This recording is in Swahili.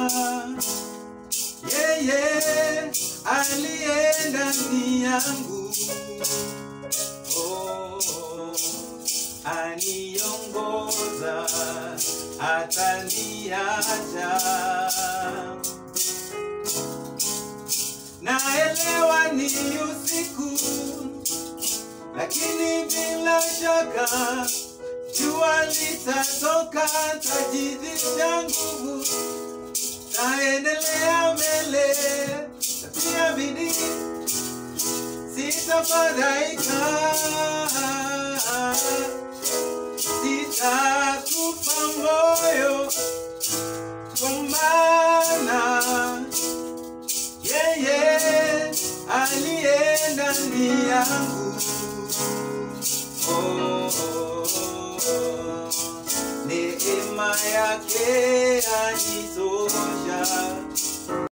yeye aliye ndani yangu oh, aniongoza hataniacha naelewa ni usiku lakini bila shaka jua litatoka tajidhisha nguvu taendelea mbele tatia bidii sitafadhaika sitakufa moyo kwa maana yeye aliye ndani yangu oh, oh, oh. neema yake anitosha